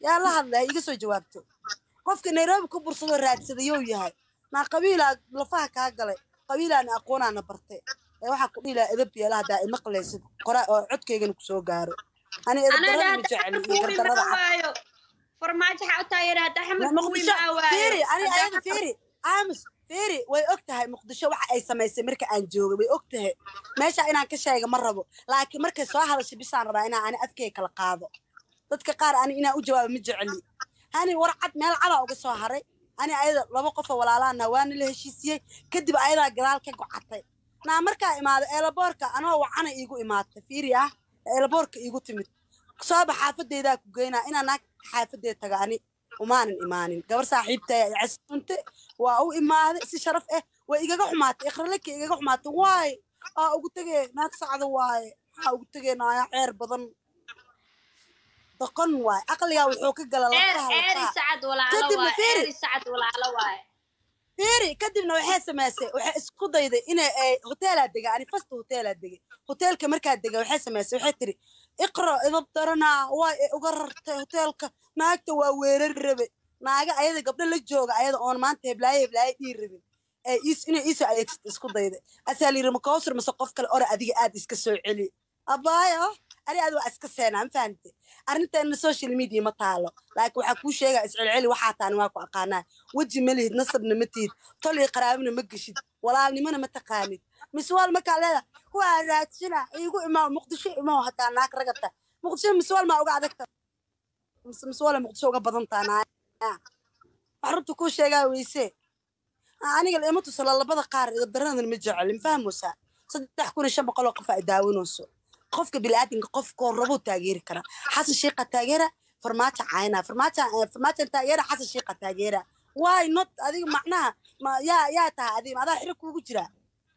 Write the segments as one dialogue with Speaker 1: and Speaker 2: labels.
Speaker 1: yaa la hadlay ha iga soo jawaabto qofka nairobi ku bursadoo raadsadayou yahay naa qabiilaa lafaha kaa galay qabiilaana aqoonaana bartay ee waxaa ku dhihi lahaa edab yeela haddaa imaqlaysid qoraa oo codkaygana kusoo gaaro ani edabdarada ma jeceli iyo gardarada cad
Speaker 2: farmaajo xaa u taageera hadda xamad kuwi
Speaker 1: muqdisho
Speaker 2: maa
Speaker 1: fiiri ani
Speaker 2: waayo
Speaker 1: ayada fiiri aamus fiiri way og tahay muqdisho waxa ay samaysay marka aan joogay way og tahay meesha inaan ka sheega ma rabo laakiin markay soo hadashay bisaan rabaa inaan ani afkay kala qaado dadka qaar ani inaan u jawaabo ma jeceli hani war cad meel cadaa uga soo haray ani ayada laba qofoo walaalaana waana la heshiisiyey kadib ayadaa gadaal ka gocatay naa markaa imaado eelaboorka anoo wacana iigu imaatay fiiri ah eelaboorka iigu timid sooba xaafadeydaa ku geynaa inaa naag xaafadeed taga ani umaanan imaanin gabar saaxiibtay ay casunte waa u imaaday si sharaf ah way igaga xumaatay ikraleka igaga xumaatay waay aa ugu tegee naag sacda waaye maxaa ugu tegee naaya ceer badan doqon waay aqligaa wuxuu ka gala
Speaker 2: ceer
Speaker 1: lafaha
Speaker 2: ceeri
Speaker 1: lafaha
Speaker 2: sacad walaalo
Speaker 1: Kadib ma
Speaker 2: waaye
Speaker 1: fiiri.
Speaker 2: ceeri sacad walaalo waaye
Speaker 1: fiiri kadibna waxay samaysay waxay isku dayday inay ay hoteelaa dega ani fasta hoteelaa degay hoteelka markaa dega waxay samaysay waxay tiri iqra idab daranaa waa ay uga rartay hoteelka naagta waa weerar rabe naaga ayada gabdho la jooga ayada oon maanta heblaaye heblaaye dhii rabin ee is inay iisoo adeegsata isku dayday asaa la yiri makawsar mase qof kale ore adiga aad iska soo celi abaayo ani aad waa iska seenaa ma fahamte arrinteena social media ma taalo laakiin waxaa kuu sheegaa iscelceli waxaa taani waa ku aqaanaa weji ma lihid nasabna ma tihid tol iyo qaraabina ma geshid walaalnimona ma taqaanid miswaal markaa leeda waa raadsina iigu imaa muqdisho imaa hataa naag ragata muqdisho miswaal maa uga adagta mise miswaala muqdisho uga badantaa naaya wax runta kuu sheegaa weyse Ah, aniga lama tusala labada qaar idabdaradan ma jecel ma fahmoosaa saddex kun iyo shan boqol oo qof ay daawanayso qofka biniaadamka qofkoo rabuu taageeri karaa xasan shiiqa taageera farmaajo cayna farmaajo eh, farmaajo taageera xasan shiiqa taageera why not adiga macnaha ma yaa yaa tahay adiga adaa xiro kuugu jira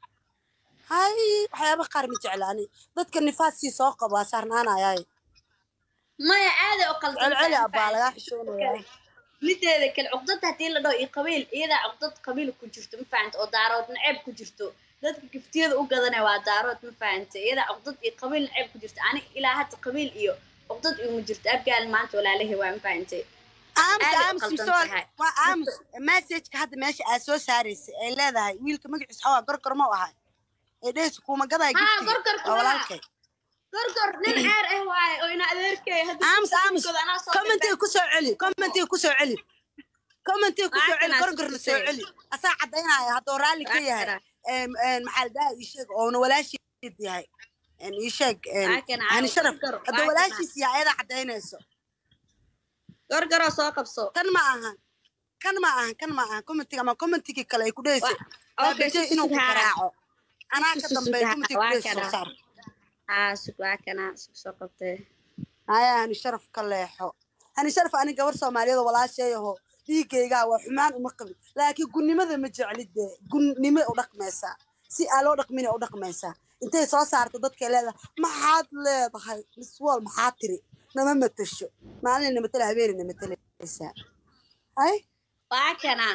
Speaker 1: hay waxyaabaha qaar ma jecla ani dadka nifaasii soo qabaa saarnaanayaay
Speaker 2: maya aada u qaldan
Speaker 1: celceli abbaa lagaa xishoonaya
Speaker 2: mideeda kale cuqdada haddii la dhaho iyo qabiil iyadaa cuqdad qabiil ku jirto ma fahanta oo daarood naceeb ku jirto dadka giftiyada u gadanaya waa daarood ma fahanta iyadaa cuqdad iyo qabiil naceeb ku jirto ani ilaa hadda qabiil iyo cuqdad iguma jirto abgaal maanta walaalahi waa ma fahantay
Speaker 1: aamus
Speaker 2: Aad ay u
Speaker 1: aamus
Speaker 2: qaldan
Speaker 1: misoo
Speaker 2: tahay.
Speaker 1: waa aamus messageka hadda meesha aad soo saaraysay ay leedahay wiilka magaciisa xawaa gorgor ma u ahay ee dhehaysa kuuma gadaa
Speaker 2: Haa,
Speaker 1: giftiga
Speaker 2: gorgorka
Speaker 1: waa
Speaker 2: waa.
Speaker 1: walaalkay
Speaker 2: gorgor nin ceer ah waaye oo ina adeerkay hadda
Speaker 1: aamus aamus
Speaker 2: giftigooda anaa soo
Speaker 1: commentiga ku soo celi commentiga ku soo celi commentiga ku soo
Speaker 2: Waa
Speaker 1: celi
Speaker 2: kana
Speaker 1: gorgorna soo
Speaker 2: tusay.
Speaker 1: celi asaa caddaynaya hadduu raalli ka
Speaker 2: Waa
Speaker 1: yahay
Speaker 2: kana.
Speaker 1: Em, em, maxaa la dhahaa ii sheeg oona walaashiid yahay En, ii sheeg em,
Speaker 2: Waa kana,
Speaker 1: hani sharaf
Speaker 2: gorgor, waa
Speaker 1: hadduu
Speaker 2: kana.
Speaker 1: walaashiis yahay ayadaa caddaynayso
Speaker 2: gorgoroo soo qabso
Speaker 1: kan ma ahan kan ma ahan kan ma ahan commentiga ama commentigii kale ay ku dhehaysa
Speaker 2: Wa- okay,
Speaker 1: baabajey
Speaker 2: susu
Speaker 1: inuu ku
Speaker 2: suhaara.
Speaker 1: garaaco anaa ka
Speaker 2: Susu
Speaker 1: dambeeya
Speaker 2: suhaara,
Speaker 1: commentiga ku
Speaker 2: waa
Speaker 1: dhehaysa soo
Speaker 2: kana.
Speaker 1: saar
Speaker 2: haa sug waa kana sug soo qabtee
Speaker 1: haya hani sharaf ka leexo hani sharaf ani gabar soomaaliyeed oo walaasheeyaho dhiigaygaa waa xumaan uma qabin laakiin gunnimada ma jeclid dee gunnimo u dhaqmaysaa si aa loo dhaqmina u dhaqmaysaa intay soo saarto dadkay leedahay maxaad leedahay miswal maxaa tiri nama matasho maalina matala habeenina matalaysaa hay
Speaker 2: waa kana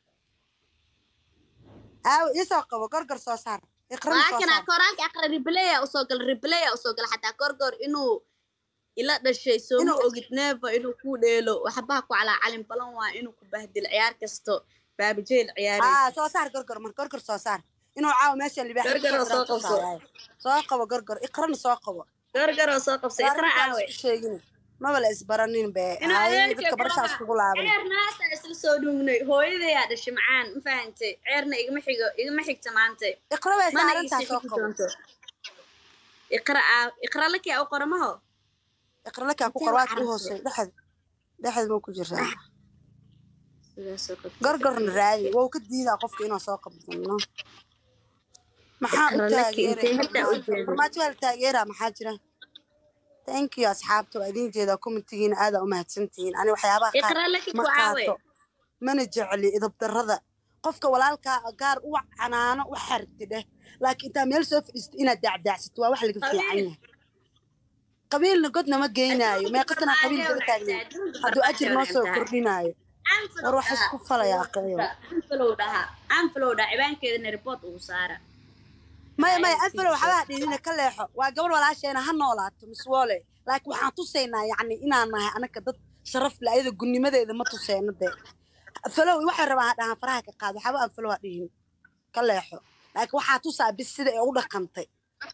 Speaker 1: aawo iisoo qabo gorgor soo saar iqrana
Speaker 2: waa
Speaker 1: soo
Speaker 2: kana
Speaker 1: saar
Speaker 2: koraanka aqra replaya usoo gala replaya usoo gala xataa gorgor inuu ila dhashay sooma
Speaker 1: Inuu-
Speaker 2: ogid neeva inuu ku dheelo waxbaha ku calaa calin balan waa inuu ku bahdil ciyaar kasto baabijeel ciyaaraysa
Speaker 1: aa soo saar gorgor mar gorgor soo saar inuu caawo meesha libaax
Speaker 2: Gorgor oo soo qabso.
Speaker 1: soo qabo gorgor iqrana soo qabo
Speaker 2: gorgoroo soo qabsay iqra aawe
Speaker 1: sheegin maba la isbaranin be
Speaker 2: Inuu
Speaker 1: Hay,
Speaker 2: adeerkay
Speaker 1: dadka barashaas kugu laaban
Speaker 2: ceer naasa isla soo dhuugnay hooyadayaa dhashay macaan ma fahantay ceerna igama xigo igama xigta maanta
Speaker 1: iqra way
Speaker 2: mana
Speaker 1: saarantaa
Speaker 2: ii
Speaker 1: soo
Speaker 2: xigi
Speaker 1: qabo
Speaker 2: doonto iqra aa iqra lakii u qoramaho
Speaker 1: iqra lakaa ku
Speaker 2: Intee
Speaker 1: qor
Speaker 2: waa
Speaker 1: waad ku
Speaker 2: carabtay?
Speaker 1: hoosay dhexed dhexed buu ku jiraa
Speaker 2: sidaas oo qabtay.
Speaker 1: gorgorna raadi wou ka diidaa qofka inuu soo qabsano maxaa u
Speaker 2: Iqra laki intee hadda u
Speaker 1: taageeray
Speaker 2: jeedo
Speaker 1: farmaajo waa la taageeraa maxaa jira thank you asxaabta waa idin jeedaa commentigiina aadaa u mahadsantihiin ani waxyaabaha qaar
Speaker 2: iqra laki
Speaker 1: ma
Speaker 2: ku caawe
Speaker 1: qaato mana jecli idabdarrada qofka walaalkaa gaar u canaano u xarti dheh laakiin intaa meel soo fadhiisto inaad daacdaacsato waa wax laga fiican yahay qabiilna godna ma geynaayo meeqasanaa qabiil kala taagnayn hadduu ajir noo soo kordhinaayo war wax isku falayaa qayo
Speaker 2: anfalow dhaha anfalow dhaha cibaankeedana report ugu saara
Speaker 1: maya maya anfalo waxbaa dhihina ka leexo waa gabar walaasheena ha noolaato miswoole laakiin waxaan tusaynaa yacni inaan nahay anaka dad sharaf le ayada gunimadeeda ma tuseyno dee falow waxay rabaan ha dhahaan faraha ka qaado waxba aan falow ha dhihin ka leexo laakiin waxaa tusaa bis sida ay u dhaqantay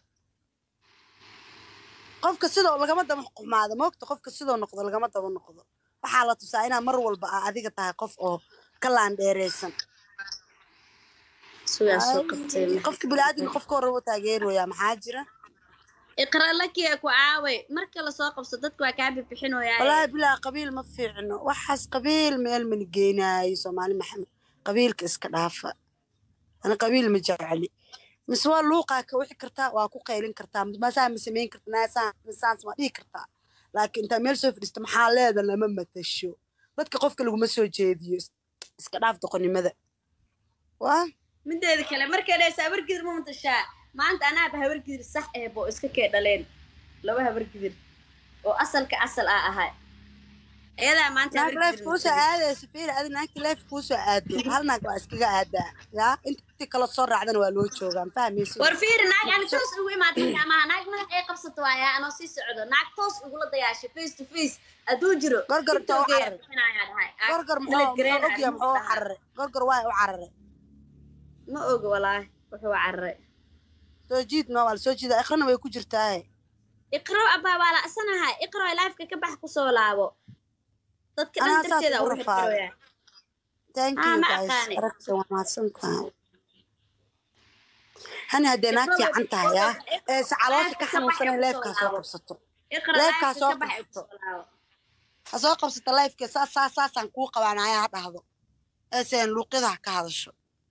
Speaker 1: qofka sidoo lagama daba xumaado moogta qofka sidoo noqdo lagama daba noqdo waxaa la tusaa inaad mar walba aa adiga tahay qof oo ka laandheereysan
Speaker 2: sugaa soo qabtay
Speaker 1: qofka biniaadamka qofka hore u taageerooyaa maxaa jira
Speaker 2: iqra lakiya ku caaway marka lasoo qabso dadku waa kaa bixinooyaa
Speaker 1: walaahi bilaa qabiil ma fiicno waxaas qabiil meel mana geenaayo soomaali maxamed qabiilka iska dhaafa ana qabiil ma jecli mise waa luuqaa ka wixi kartaa waa ku qaylin kartaa masaa ma samayn karta naasaa misaans ma dhihi kartaa laakiin intaa meel soo fadhiista maxaa leeda lama matasho dadka qofka laguma soo jeediyo is- iska dhaaf doqonnimada waa
Speaker 2: mideeda kale markay dhaysa habargidir ma matashaa maanta anaaba habargidir sax eeb oo iska kee dhaleen laba habargidir oo asalka asal ah ahay iyadaa maanta
Speaker 1: naag
Speaker 2: habargidir
Speaker 1: leef kuusoo
Speaker 2: matashay.
Speaker 1: aadayso fiir adi naagti leef kuusoo aado hal naag waa iskaga aadaa yaa intii kala soo raacdana waa loo joogaa ma fahmaysi
Speaker 2: war fiiri naag ani toos ugu imaatay amaha naag madax ay qabsato waayaa anoo sii socdo naag toos ugula dayaashay face to face hadduu jiro
Speaker 1: Gorgor taa u
Speaker 2: TikTok-geeya
Speaker 1: cararay.
Speaker 2: bixinayaa dhahay. Ah,
Speaker 1: gorgor
Speaker 2: Milad
Speaker 1: muxuu
Speaker 2: Green
Speaker 1: muxuu ogyahay
Speaker 2: ah,
Speaker 1: muxuu u
Speaker 2: dhahay.
Speaker 1: cararay gorgor waa u cararay
Speaker 2: ma oga walaahi wuxuu cararay
Speaker 1: soo jiid ma waa la soo jiida ikhrana way ku jirtaa
Speaker 2: iqro abaa waa la asanahay iqro lifeka ka bax kusoo laabo dadka dhan
Speaker 1: Anaa saas
Speaker 2: darteeda
Speaker 1: ugu
Speaker 2: ugu
Speaker 1: rafaaday.
Speaker 2: xirxirooyaa
Speaker 1: thank
Speaker 2: Ah,
Speaker 1: you
Speaker 2: ma
Speaker 1: guys
Speaker 2: aqaani.
Speaker 1: aragta waa mahadsan tahay hani haddee naag
Speaker 2: Iqro-
Speaker 1: fiican tahay yaa
Speaker 2: Iqro-
Speaker 1: ee se caloosha ka
Speaker 2: Iqro-
Speaker 1: xanuunsanay
Speaker 2: Iqro-
Speaker 1: leefkaa soo
Speaker 2: Iqro-
Speaker 1: qabsato
Speaker 2: iqro
Speaker 1: Lifeka
Speaker 2: lifeka
Speaker 1: soo
Speaker 2: ka bax
Speaker 1: qabsato.
Speaker 2: kusoo laabo
Speaker 1: ha soo qabsata lifeka saas saas saasaan kuu qabaanaya ha dhahdo eeseen luuqyada ha ka hadasho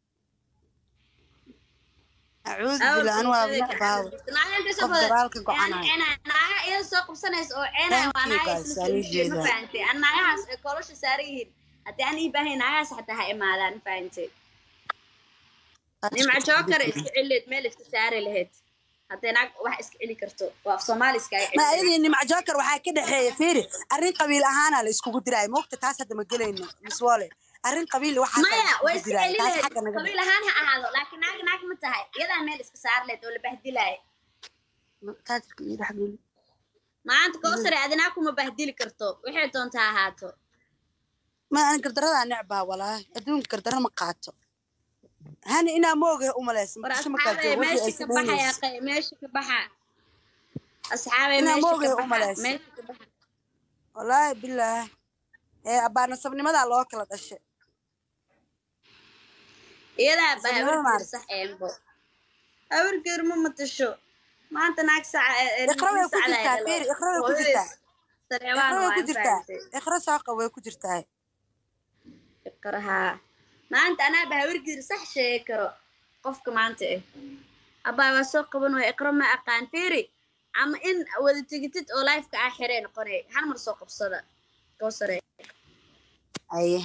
Speaker 1: acuudu bila anu waa necbaawo qof garaalka gocanaya
Speaker 2: naaga iyada soo qabsanaysa oo ceenaya waa
Speaker 1: Thank you,
Speaker 2: naaga
Speaker 1: guys.
Speaker 2: isla
Speaker 1: Waan
Speaker 2: soo
Speaker 1: ii
Speaker 2: jeeda ma
Speaker 1: jeedaa.
Speaker 2: fahantay an naagahaas ay kolosha saaran yihiin haddii aan ii baahayn naagahaas xataa ha imaadaan ma fahantay nimca jookar iska celileed meel iska saari lahayd haddii naag wax iska celi karto waa af soomaali iskaga
Speaker 1: ma
Speaker 2: celi
Speaker 1: ayadii nimca joker waxaa ka dhexeeya fiiri arrin qabiil ahaana la iskugu diraayo moogta taas hadda ma gelayno miswoole arrin qabiil waxaa
Speaker 2: maya way iska celi
Speaker 1: taas
Speaker 2: lahayd
Speaker 1: xagga naga
Speaker 2: qabiil ahaan ha ahaado laakiin naag naag ma tahay iyadaa meel iska saari lahayd oo la bahdilaaya
Speaker 1: taajirka iyo dhexgeli
Speaker 2: maanta koosare adinaa kuma bahdili karto waxay doonta ha ahaato
Speaker 1: ma aan gardaradaa necbaa walaahi adduunka gardara ma qaato hani inaa moogahe umalaysa
Speaker 2: war
Speaker 1: muqdisho markaa
Speaker 2: asxaabay
Speaker 1: joogo wixii ay
Speaker 2: meesha ka baxaya
Speaker 1: samaynaysa
Speaker 2: qay- meesha ka baxa asxaabay
Speaker 1: Inaa
Speaker 2: meesha
Speaker 1: moogay
Speaker 2: ka
Speaker 1: u
Speaker 2: baxa
Speaker 1: malayso.
Speaker 2: meesha ka baxa
Speaker 1: walaahi bilaah ee abbaa nasabnimadaa loo kala dhashay
Speaker 2: iyadaa ba
Speaker 1: Sabnimo
Speaker 2: habargeer
Speaker 1: maaragtay.
Speaker 2: sax eembo habargeer ma matasho maanta naag saca ee- ee
Speaker 1: iqra way
Speaker 2: nin
Speaker 1: ku
Speaker 2: sacda
Speaker 1: jirtaa
Speaker 2: ay
Speaker 1: fiiri
Speaker 2: dhalo.
Speaker 1: iqra way ku
Speaker 2: Hooyadiis
Speaker 1: jirtaa
Speaker 2: sareebaan
Speaker 1: iqra way
Speaker 2: waa
Speaker 1: ku
Speaker 2: in
Speaker 1: jirtaa
Speaker 2: fahantay
Speaker 1: iqra saaqa way ku jirtaa
Speaker 2: iqrahaa maanta anaaba habargeer sax sheegi karo qofka maanta eh abbaa waa soo qaban waya iqra ma aqaan fiiri ama in wada tegitid oo lifeka ah xiree noqonay hal mar soo qabsada koosare
Speaker 1: aye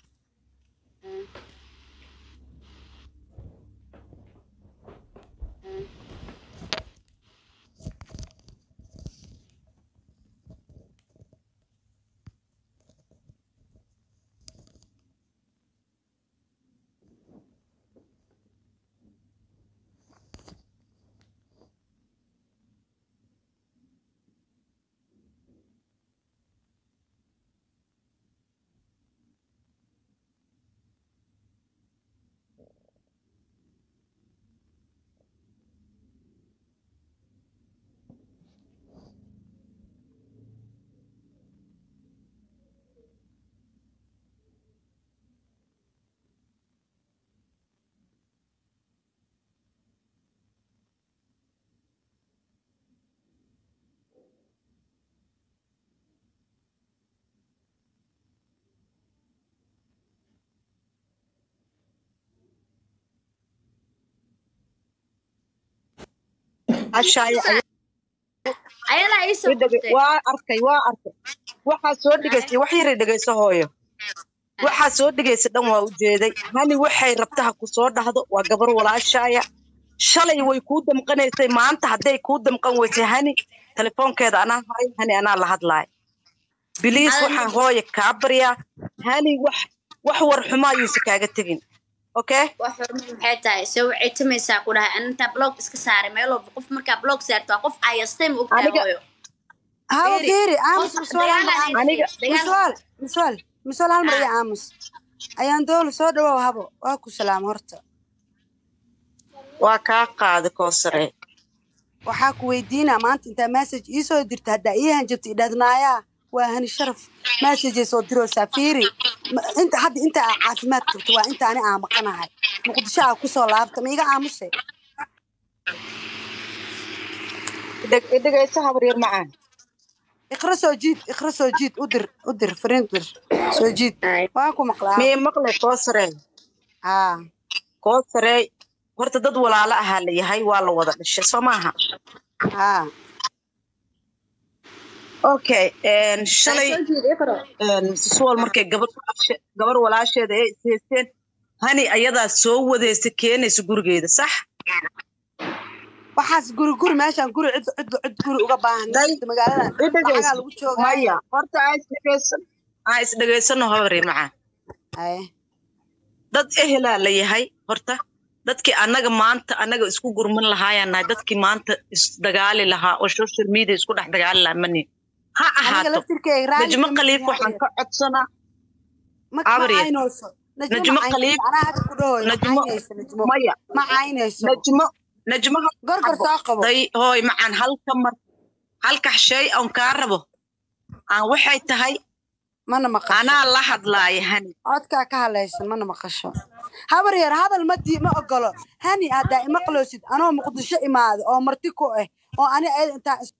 Speaker 3: cashaaya
Speaker 2: ayadaa ii soo qabtay
Speaker 3: waa arkay waa arkay waxaa soo dhigaysay wax yaray dhegayso hooyo waxaa soo dhigaysa dhan waa ujeeday hani waxay rabtaha ku soo dhahdo waa gabar walaashaaya shalay way kuu damqanaysay maanta hadday kuu damqan weysay hani telefoonkeeda anaa haray hani anaa la hadlaay biliis
Speaker 2: Adan-
Speaker 3: waxaan hooya kaa baryaa hani wax wax war xumaa yuusa kaaga tegin okay
Speaker 2: wax hormar maxay tahay se waxay tamaysaa ku dhahay anintaa blog iska saaray meel walba qof markaa blog saarto waa qof ayastay ma ogtahay
Speaker 3: Aniga-
Speaker 2: hooyo
Speaker 1: hawa
Speaker 2: Fiiri,
Speaker 1: fiiri aamus
Speaker 2: qof
Speaker 1: miswaal hal mar
Speaker 2: dagaal
Speaker 1: aamus
Speaker 3: Aniga-
Speaker 2: dagaal-
Speaker 1: miswaal miswaal miswaal hal mar
Speaker 2: Ah.
Speaker 1: iyo aamus ayaan dowla soo dhawow habo waa ku salaam horta
Speaker 3: waa kaa qaada koosare
Speaker 1: waxaa ku weydiinaa maanta intaa message ii soo dirta haddaa ii hanjabta idhahdnaayaa waa hani sharaf messagey soo diroosaa fiiri Ma- inta hadda inta aa caafimaad qabto waa inta ani aa maqanahay muqdisho aa kusoo laabta ma iga aamuse
Speaker 3: dhegeyso habar yar macaan
Speaker 1: iqra soo jiid iqra soo jiid u dir u dir fariin dir soo jiid waa ku maqlaa
Speaker 3: miyay maqle koosare
Speaker 1: haa
Speaker 3: koosare horta dad walaalo ahaa la yahay waa la wada dhashay soo maaha
Speaker 1: haa
Speaker 3: okay een, shalay
Speaker 2: Soo jeed, iqro.
Speaker 3: een, Mrs. Wall markay gabar walaashe- gabar walaasheeda ay ishaysteen hani ayadaa soo wadaysa keenaysa gurigeeda sax
Speaker 1: waxaas guri guri meeshaan guri cid cid cid guri uga baahan
Speaker 3: Day,
Speaker 1: magaalada
Speaker 3: i dhegeyso.
Speaker 1: lacagaa lagu joogaa
Speaker 3: maya horta aa isdhegeysan aa isdhegeysano habari macaan
Speaker 1: haye
Speaker 3: dad ehelaa la yahay horta dadkii annaga maanta annaga isku gurman lahaayaan nahay dadkii maanta isdagaali lahaa oo social media isku dhex dagaali lahaa mani ha
Speaker 1: aniga
Speaker 3: ahaato
Speaker 1: laftirkeyga raali
Speaker 3: najmo
Speaker 1: kama
Speaker 3: khaliif
Speaker 1: yihin
Speaker 3: waxaan
Speaker 1: habar
Speaker 3: ka codsanaa
Speaker 1: ma ma
Speaker 3: Abriya.
Speaker 1: caynayso najmo
Speaker 3: Najmo
Speaker 1: ma
Speaker 3: Khaliif.
Speaker 1: caynayso anaa hadda ku dhahoyo ma
Speaker 3: Najmo-
Speaker 1: caynayso najmo
Speaker 3: maya
Speaker 1: ma caynayso
Speaker 3: najmo najmo
Speaker 1: gorgor soo qabo
Speaker 3: day hooy macaan halka mar halka shay aan kaa rabo aan waxay tahay
Speaker 1: mana maqasho
Speaker 3: anaa la hadlaaya hani
Speaker 1: codkaa ka hadlaysan mana maqasho habar yar hadal ma dii ma ogolo hani haddaa imaqloosid anoo muqdisho imaado oo marti ku ah oo ani ayada intaa is-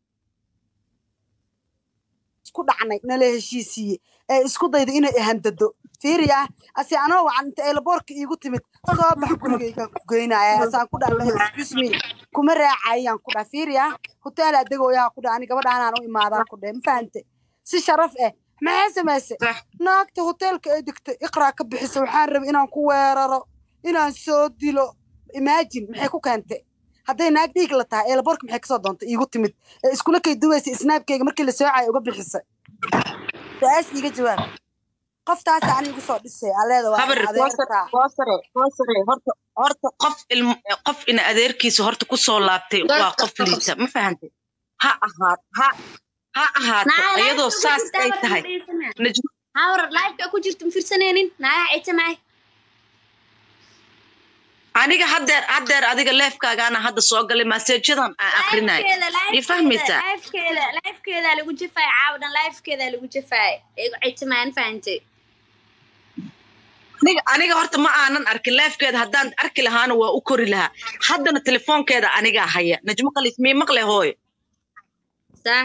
Speaker 1: isku dhacnay nala heshiisiiye ee isku dayda inay ihandado fiiriya ase anoo wacan inta eelaboorka iigu timid soo bax gurigayga ku geynaya asaan ku dhaha excuse me kuma raacayaan ku dhaha fiiriya hoteelaa degooyaa ku dhaha ani gabadhaanaan u imaadaa ku dhahe ma fahante si sharaf eh maxay samayse
Speaker 3: Sax.
Speaker 1: naagta hoteelka ay degtay iqraa ka bixisa waxaan rabay inaan ku weeraro inaan soo dilo imagine maxay ku keentay hadday naag dhiig la tahay eelaboorka maxay kasoo doontay iigu timid ee iskula kay duwaysay snaabkeyga markii la soocaya uga bixisay su-aas iiga jawaab qoftaasa ani igu soo dhisay aleeda waa
Speaker 3: habar
Speaker 1: in
Speaker 3: koosare
Speaker 1: adeertaa
Speaker 3: koosare koosare horta horta qof ilm qof ina adeerkiisa horta kusoo laabtay waa qof liita ma fahantay ha ahaat ha ha ahaato
Speaker 2: Naa,
Speaker 3: iyadoo
Speaker 2: live-ka ku
Speaker 3: saas
Speaker 2: jirta,
Speaker 3: ay
Speaker 2: habar
Speaker 3: tahay
Speaker 2: ma dhegeysanaa.
Speaker 3: najmo
Speaker 2: hawar live-ka ku jirta ma fiirsanaynin naaga caytamaay
Speaker 3: aniga haddeer haddeer adiga leefkaagaana hadda soo galay maseejadan aan akrinay i fahmaysaa
Speaker 2: lifekeeda lifekeeda lagu jafaay caawadan lifekeeda lagu jafaay igu caytamaan fahantay
Speaker 3: aniga aniga horta ma aanan arkin leefkeeda haddaan arki lahaana waa u kori lahaa haddana telefoonkeeda anigaa haya najmo khaliif mii maqle hooyo
Speaker 2: sax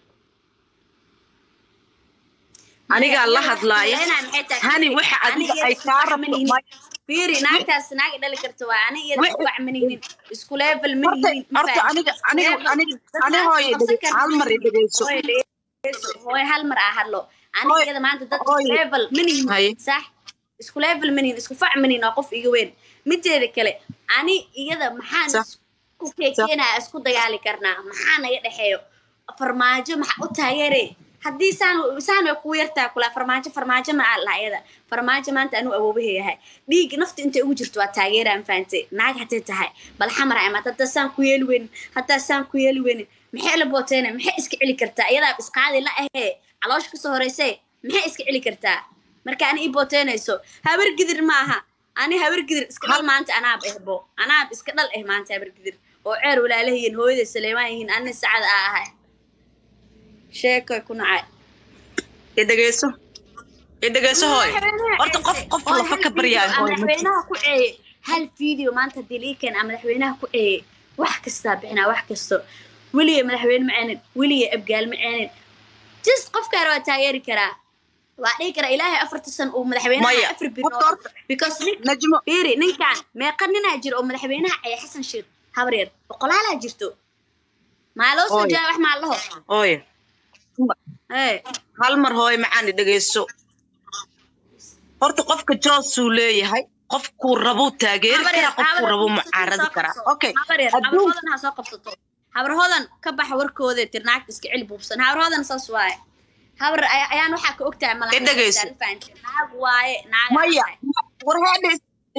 Speaker 3: anigaa la hadlaaya hani waxa adiga ay kaa rabto ma-
Speaker 2: fiiri naagtaas naag dhali karta waa ani iyada
Speaker 3: Wixii-
Speaker 2: isku wac manihinin isku level
Speaker 3: horta
Speaker 2: manihinin
Speaker 3: horta aniga aniga aniga ani hooyo dhege hal mar i dhegeyso
Speaker 2: hooy hal mar aa hadlo ani
Speaker 3: Hooy-
Speaker 2: iyada maanta dad
Speaker 3: hooy.
Speaker 2: level manihin
Speaker 3: Haye.
Speaker 2: sax isku level manihin isku fac manihin waa qof iga weyn mideeda kale ani iyada maxaan
Speaker 3: Sax.
Speaker 2: isku keekeenaya isku dagaali karnaa maxaa naga dhexeeyo farmaajo maxa u taageere haddii saan saan way kugu yartaa kula farmaajo farmaajo ma aa laha iyada farmaajo maanta anuu awoobahayahay dhiig nafta intay ugu jirto waa taageeraan fahantay naag hatay tahay bal xamar ay maata haddaa saan ku yeeli weynin haddaa saan ku yeeli weynin maxay la booteyna maxay iska celi kartaa iyadaa isqaadi la ahee caloosha kasoo horeyse maxay iska celi kartaa marka ani ii booteynayso habar gidir maaha ani habar gidir iska dhal maanta anaab ehbo anaab iska dhal eh maanta habar gidir oo ceer walaalahiin hooyaday saleemaan yihiin anina sacad aa ahay sheekoy ku nacay
Speaker 3: i dhegeyso i dhegeyso hooyo horta qof qof lafa ka baryaa hooyo ma jirto.
Speaker 2: madaxweynaha ku ceeye hal video maanta hadii lii keen aa madaxweynaha ku ceeye wax kastaa bixinaa wax kasto weliga madaxweyne ma ceenin weliga abgaal ma ceenin just qofkaan waa taageeri karaa waa dhihi karaa ilaahay afarta san uu madaxweynaha
Speaker 3: Maya,
Speaker 2: afar
Speaker 3: horta
Speaker 2: bilood
Speaker 3: horta
Speaker 2: because nin
Speaker 3: najmo
Speaker 2: fiiri ninkaan meeqa ninaa jiro oo madaxweynaha ceeye xasan sheekh habar yar boqolaalaa jirto maa loo soo
Speaker 3: Ooy.
Speaker 2: jawaab wax maa laho
Speaker 3: hooyo
Speaker 2: ee
Speaker 3: hal mar hooyo macaan i dhegeyso horta qofka joosuu leeyahay qofkuu rabuu taageeri karaa qofkuu rabuu mucaaradi karaa okay adduun
Speaker 2: habarhoodan ha soo qabsato habarhoodan ka baxa warkooda tir naagta iska celi buubsan habarhoodan saas waaye habar ay- ayaan waxaa ka ogtahay
Speaker 3: I dhegeyso.
Speaker 2: malaha naag waaye naag
Speaker 3: maya war heedhe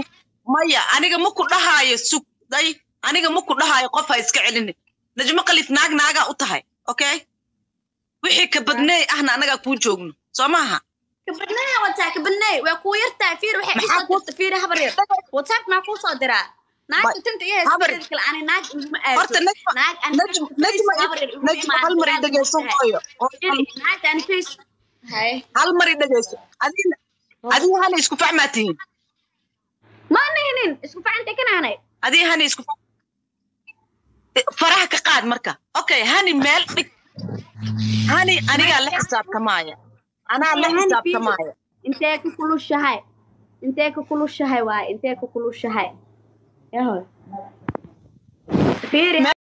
Speaker 3: maya aniga ma ku dhahaayo sugday aniga ma ku dhahaayo qof ha iska celinin najmo qalif naag naagaa u tahay okay wixii ka badneey ahna anagaa kuu joogno soo maaha
Speaker 2: kabadnay wataa kabadnay waa kuu yartaa fiir waxay
Speaker 3: Maxaa
Speaker 2: isoo
Speaker 3: kuu-
Speaker 2: dirta fiir habar yar whatsapp maa kuu soo diraa naagta tinta iyo
Speaker 3: habar-
Speaker 2: heeskeeda kale ani naag iguma
Speaker 3: horta
Speaker 2: aado
Speaker 3: najma
Speaker 2: naag ani
Speaker 3: najma najma najma hal mar i dhegeyso hooyo
Speaker 2: naagta ani face hay
Speaker 3: hal mar i dhegeyso adiga adiga hana isku fahmaa tihiin
Speaker 2: ma nihinin isku facanta kanaanay
Speaker 3: adiga hana isku fahm- faraha ka qaad marka okay hani meel dhig hani anigaa la xisaabtamaaya anaa la
Speaker 2: Hani
Speaker 3: xisaabtamaaya
Speaker 2: intee ka kulushahay intee ka kulushahay waay intee ka kulushahay yahoy fiiri